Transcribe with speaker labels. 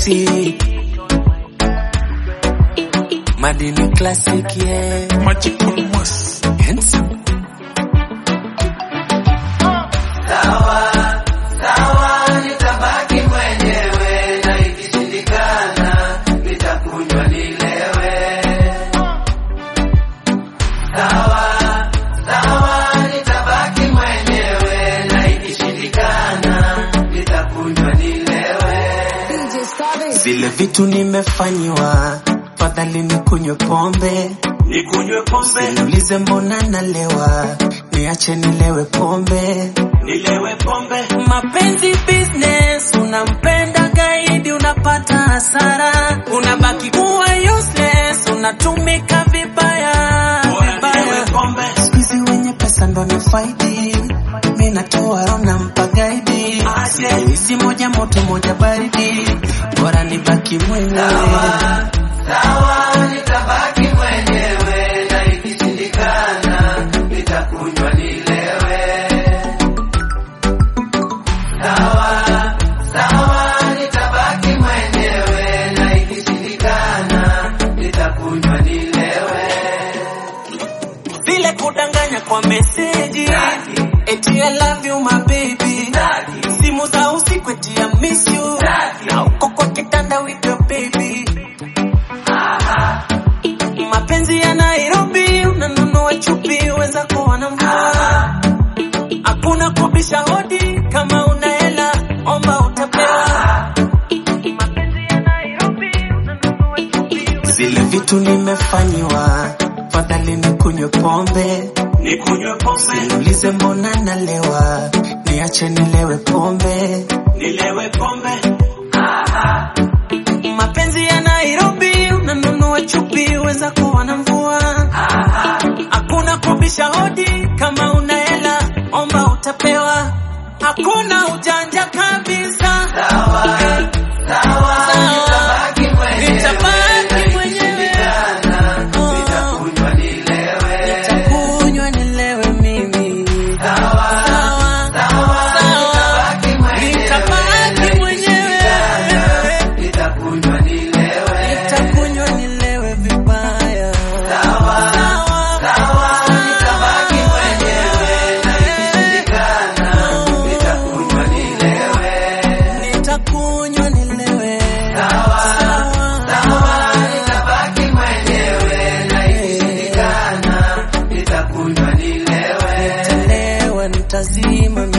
Speaker 1: classic. Madini classic, yeah.
Speaker 2: Magical Moss.
Speaker 1: Handsome. Zile vitu nimefanyiwa, fadhali nikunywe pombe,
Speaker 2: Nikunywe pombe,
Speaker 1: niulize mbona nalewa, niache nilewe pombe.
Speaker 2: nilewe pombe.
Speaker 1: Mapenzi business, unampenda gaidi, unapata hasara, unabaki kuwa useless, unatumika vibaya
Speaker 2: Bora
Speaker 1: vibaya.
Speaker 2: nilewe pombe.
Speaker 1: Siku hizi wenye pesa ndo ni faidi, mi natoa roho nampa gaidi,
Speaker 2: Aje.
Speaker 1: hizi moja moto moja baridi, bora nibaki mwenyewe. vile kudanganya kwa meseji eti I love you my baby simu za usiku eti I miss you na uko kwa kitanda with your baby mapenzi ya Nairobi unanunua chupi wenzako wanamvua hakuna kubisha hodi kama una hela omba utapewa mapenzi ya Nairobi unanunua chupi zile vitu nimefanyiwa fadhali nikunywe pombe
Speaker 2: Nikunywe pombe,
Speaker 1: Niulize mbona nalewa, niache nilewe pombe.
Speaker 2: nilewe pombe.
Speaker 1: Mapenzi ya Nairobi, unanunua chupi, wenzako wanamvua. Hakuna kubisha hodi, kama una hela omba utapewa. Hakuna ujanja kabisa. Eh, sawa. Nitabaki mwenyewe. Oh. Nitakunywa nilewe mimi. Sawa. Sawa. Nitabaki mwenyewe. Nitakunywa nilewe vibaya. Sawa. Sawa. Nitakunywa nilewe. Sawa. Nitalewa nitazima